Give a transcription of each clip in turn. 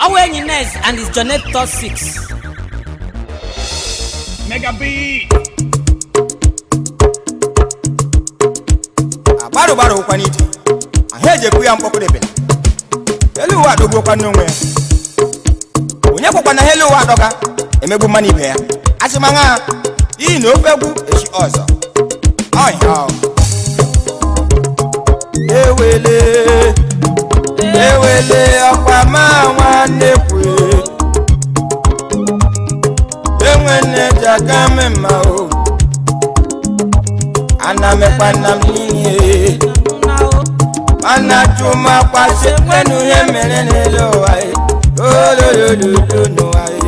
ọwụ enyi nes and his jonator 6 Mega B. agbarụ gbara ụkwa n'ije ahụ ejekwu ya mkpọkụdebele elu ụwa adọgbuokwa n'onwe ya onye kwakwa na ha elu ụwa adọga emegbu mmanụ ibe ya achịmanya ha iyi na ofe egwu echi ọzọ ọhịa ahụ. ewele ewele ọkwa ma nwanne kwue enwe nne ji aka mme mma o ana mekwa nna m n'ihe mana chuma kwasị kwenu ihe mere n'elu ụwa e ololololo n'ụwa e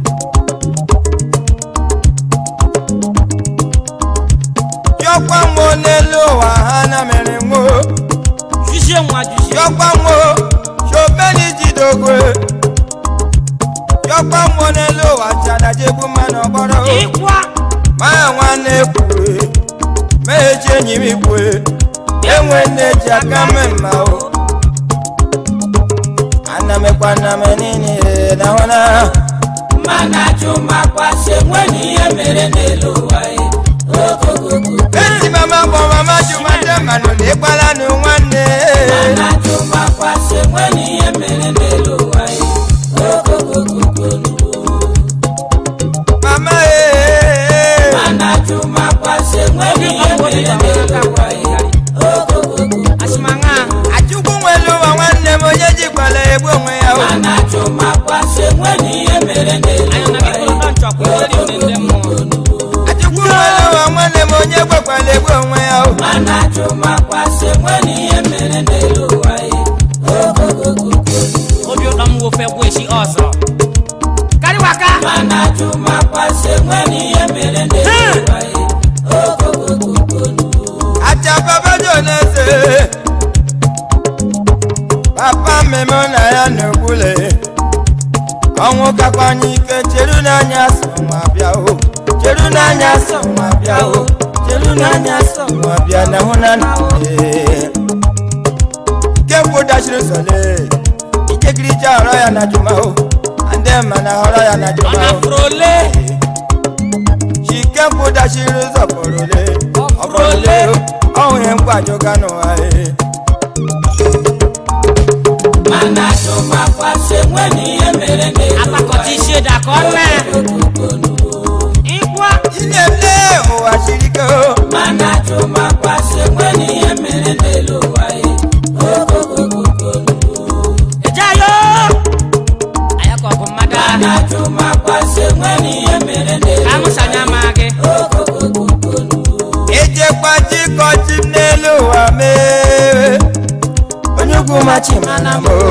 jọkwa nwo n'elu ụwa ha na mere nwo juzie nwa juzie jọkwa nwo shobeni jidogwe jọkwa nwo n'elu ụwa chadajegbu mmanụ ọgbọrọ o ịkwa ma nwanne kwue ma eji enyi m kwue enwe nne ji aka mme mma o ana mekwa na m niile na hụna mana chuma kwasị nwere ihe mere n'elu ụwa ya ogogogo ezi mama kpọ mama jumade mmanụ na ịgbala nụ nwanne mana chuma kwasị nwere ihe mere n'elu ụwa ya ogogogo mama ee mana chuma kwasị nwere ihe mere n'elu ụwa ya ogogogo achịmanya achukwu nwere ụwa nwanne m onye jikwala egbu onwe ya o mana chuma kwasị nwere ihe mere n'elu anyị na ụwa gị ya kụrụ nchọkwa eri ndị ndị mmụọ achukwu nwere ụwa nwanne m onye gwekwala egbu onwe ya o mana chuma kwasị nwere ihe mere n'elu ụwa ya ogogogo obi ụtọ m wofe gwu echi ọzọ karịwaka mana chuma kwasị nwere ihe mere n'elu ụwa ya ogogogo achababajo na-ese papa mmemme na ya na-egbule ọnwụ kakwanye ike cheru n'anya sọ nwa bịa o cheru n'anya sọ nwa bịa o cheru n'anya sọ nwa bịa na hụ na nne kekwu dachiri sọle ikekiricha ọrọ ya na juma o ndị mma na họrọ ya na ọ juma o na-afụrụ ole chikekwu dachiri zọpụrụle ọbụrụle ọhụ ihe mkpajoga n'ụwa e mana chuma kwasị nwere ihe mere n'elu akpakọta isi ede ka ọ na ịkwa Ilé ụwa siri ike o. mana chuma kwasị nwere ihe mere n'elu ụwa ya ogogogo Ejayo. anya ka ọ bụ mmadụ ahụ mana chuma kwasị nwere ihe mere n'elu ka amụsanya ma gị Ejekwa chịkọchị m n'elu ụwa mee. Onye ugwu machi mana m o.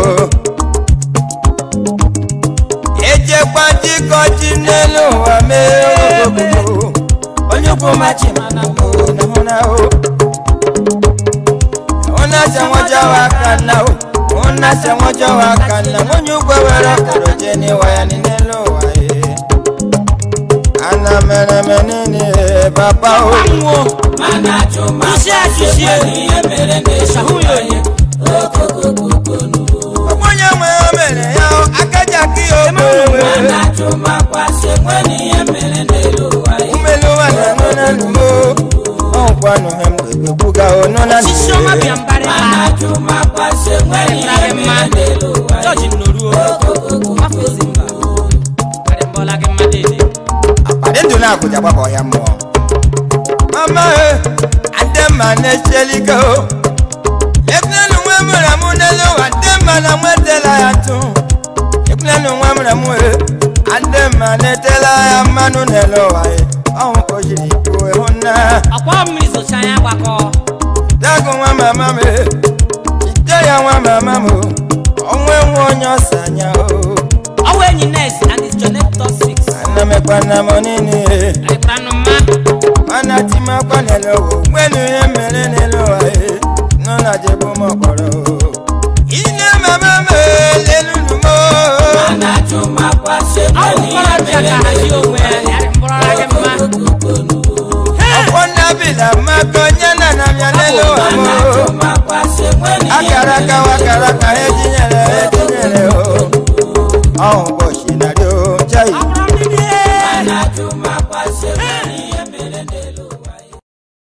Ejekwa chịkọchị m n'elu ụwa mee. Onye ugwu machi mana m o. Na mụ na o. Una se nwoke wa kana o. Una se nwoke wa kana. Onye ugwu were ọkara oje n'ịwa ya n'elu ụwa ye. Ana mere m nini papa o. anwụọ mana chuma Jusie, kwasị jusie. nwere ihe mere n'elu Shahụ ya ụwa onye. ya ogogogo onye nwe o mere ya o akaja ka ya obe mana chuma kwasị nwere ihe mere n'elu ụwa ya umelu ụwa na nụ na nụ mo ọnkwanụ ha m ga-ekwuga onu na osisi ọma bịa mbarị mana ma chuma kwasị nwere ihe mere n'elu ụwa ya jọji nnoruo afọ ezi mba karị mbọla gị mmadụ ede akpadi ndụ na akụja gbaba ọhịa mmụọ mama e ademma na-echelike o ekwulenu nwe mụrụ amụ n'elu ụwa ademma na nwetela ya tụ ekwulenu nwe mụrụ amụ e ademma na-etela ya mmanụ n'elu ụwa e ọhụ ka o jiri kwuo ịhụ nna ọkwa mmiri zocha anya gbakọ dago nwa mama m e ite ya nwa mama m o onwe nwe onye ọsa anya o ọwụ enyi nes and his jonator 6 anamekwana m nini e karịkwanụ mma mana timakwa n'elu ụwa nwenu ihe mere n'elu ụwa e nọ na jebu m ọkpọrọ ine mama m lelunu m mana chuma kwasị ọ bụ nwere mkpọrọ ihe bịa ka mere hazie n'elu onwe ụwa ya ya yarị mbọrọ gị mma ọkwọ nnabila maka onye na na bịa n'elu ụwa m mana chuma kwasị nwere ihe akara aka wakara ka ha etinyere ha etinyere o ọhụụ ụbọchị narị o